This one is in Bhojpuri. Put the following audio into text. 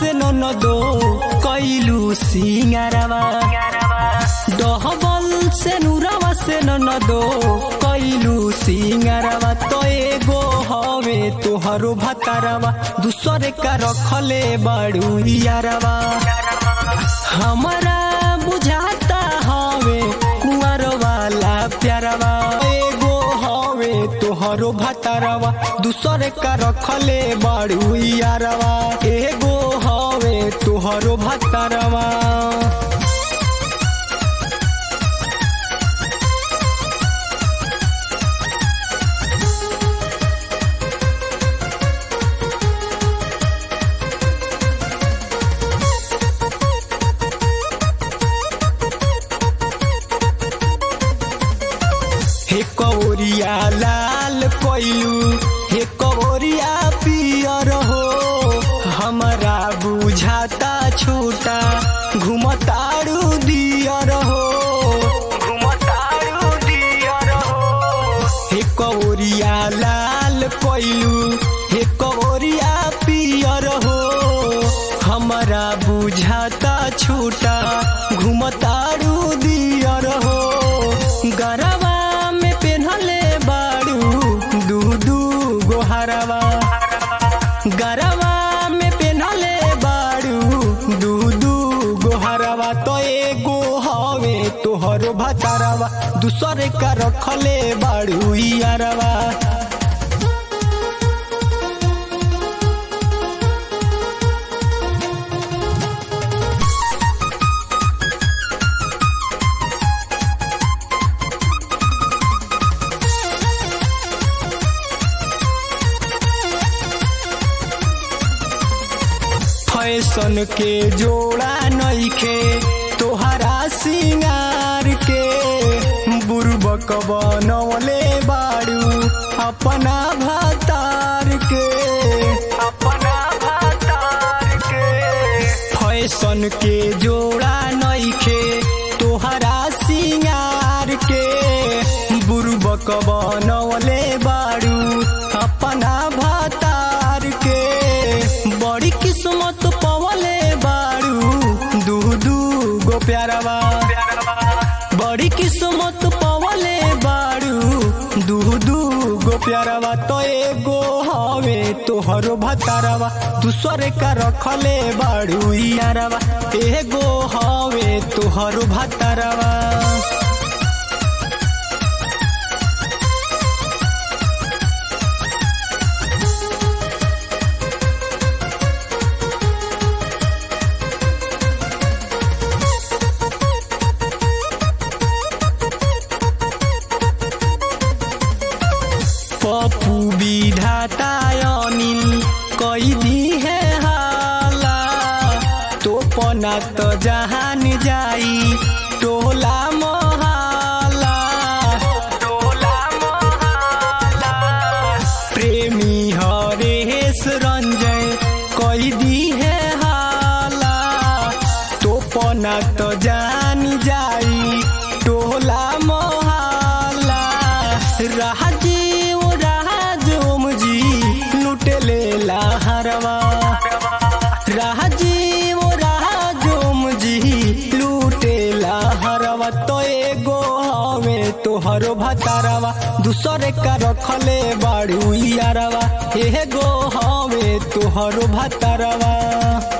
से न दो कैलू सिंगारवा डहबल से नुरवा से न दो कैलू सिंगारवा तो एगो हवे तोहरो भतारवा दूसरे का रखले बाड़ू यारवा हमारा बुझाता हवे कुंवर वाला प्यारवा एगो हवे तोहरो भतारवा दूसरे का रखले बाड़ू यारवा एगो हवे तोहरो भतारवा हे कौरिया लाल कोइलू हे कौरिया पियर हो हमारा बुझाता छोटा घुमतारू दियर हो घुमतारू दियर हो हे कौरिया लाल कोइलू हे कौरिया पियर हो हमारा बुझाता छोटा घुमतारू दियर हो गरबा में पेन्हले बाड़ू दू दू गोहरवा गरबा में पेन्हले बाड़ू दू दू गोहरवा तो एगो हवे तोहरो भतारवा दूसरे का रखले बाड़ू यारवा फैशन के जोड़ा नइखे तोहरा सिंगार के बुर्बक बनवले बाड़ू अपना भतार के अपना भतार के फैशन के जोड़ा नइखे तोहरा सिंगार के बुर्बक बनवले बाड़ू अपना भतार के बड़ी किस्मत पवले बाड़ू दू दू गो प्यारवा बड़ी किस्मत पवले बाड़ू दू दू गो प्यारवा तो एगो हवे तोहरो भतारवा दूसरे का रखले बाड़ू यारवा एगो हवे तोहरो भतारवा पप्पू विधाता अनिल कैदी है हाला तो पना तो जहान जाई टोला मोहाला टोला मोहाला प्रेमी हरेश रंजय कैदी है हाला तो पना तो जान जाई टोला मोहाला राजीव राजोम जी लुटले लहरवा राजीव राजोम जी लूटे लहरवा तो एगो हवे तोहरो भतारवा दूसरे का रखले बाड़ू यारवा एगो हवे तोहरो भतारवा